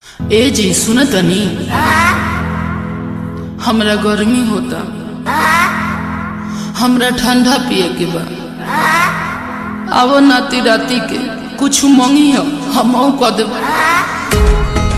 ए जी सुन तनी हमरा गर्मी होता हमरा ठंडा पिए के बा आवो नाती राती के कुछ मंगी हो हम कह देब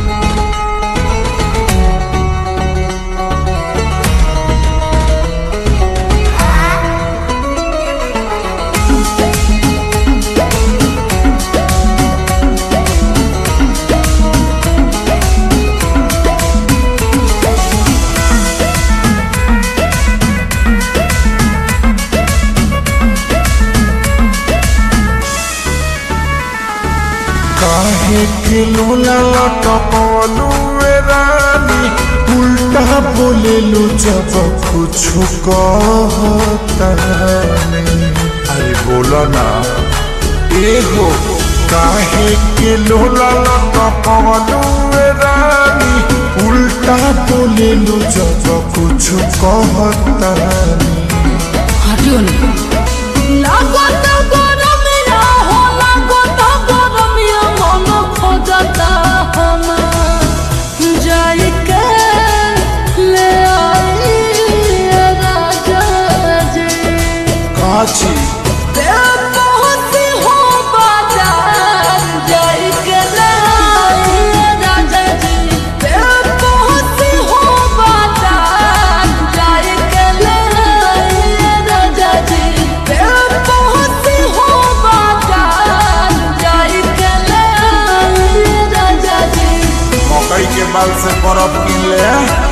काहे के लोला लटकलू रे रानी उल्टा बोलेलू जब कुछ कहता नहीं अरे बोला ना ए हो काहे के लोला लटकलू रे रानी उल्टा बोलेलू जब कुछ कहता नहीं हटियो ना लागत गरमिया हो लागत गरमिया मन खोजता हम जाई के ले आई राजा जी काची ते पहुंची हो बाजार जाई के ले आई राजा जी ते पहुंची हो बाजार जाई के ले आई राजा जी ते पहुंची हो बाजार जाई के ले आई राजा जी मकई के बाल से बर्फ किन ले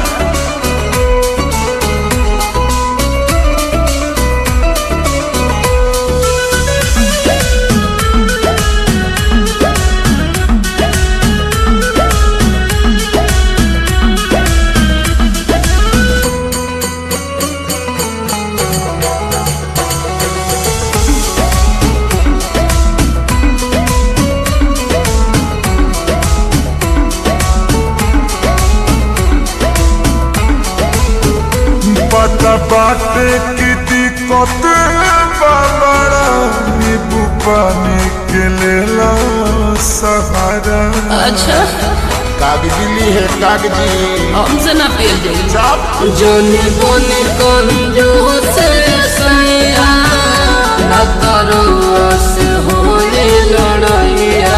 पता बाटे की दिक्कत बाबरा नींबू पानी के लेला सहारा अच्छा कागजी ली है कागजी हमसे ना पियल जाई चाप जोनी बोनी कंजू से सैया न करो से होए लड़ैया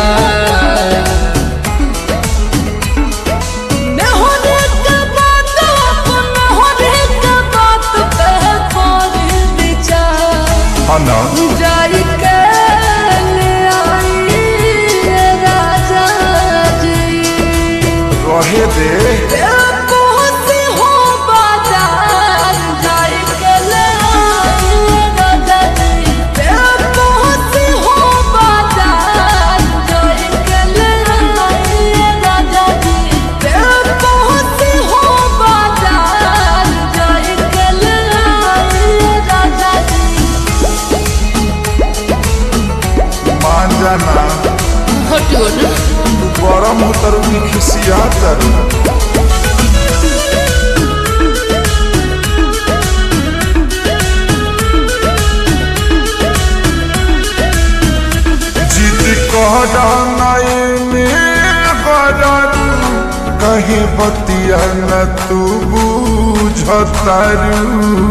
नहोरे के बात अपन नहोरे के बात पे करी विचार हना जाई के ले आई राजा जी रहे दे पहुंची हो बाजार जाई के ले आई राजा जी पहुंची हो बाजार जाई के ले आई राजा जी पहुंची हो बाजार जाई के ले आई राजा जी मान जाना हटियो ना तू गरम उतरू की खिसिया तरू जिद कहरा नए में गररू कहे बतिया न तू बुझतारू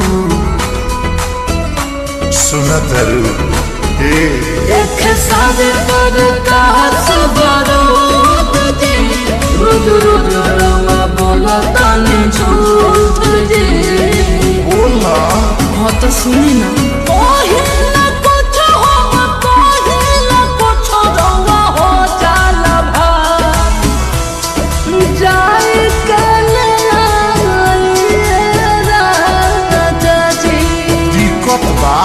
सुनतरू ए एक सादे पर कास बारूद जी रुद रुद रवा बोला ताने झूठ जी बोला हाँ तो सुनी ना पहिला कुछ हो पहिला कुछ रवा हो जाला भा जाई के ले आई राजा जी दिक्कत बा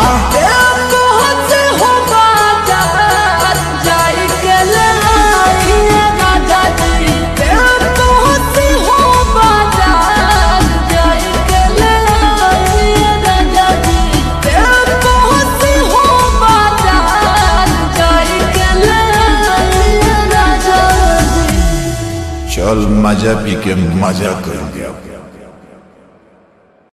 चल मजा पी के मजा करेंगे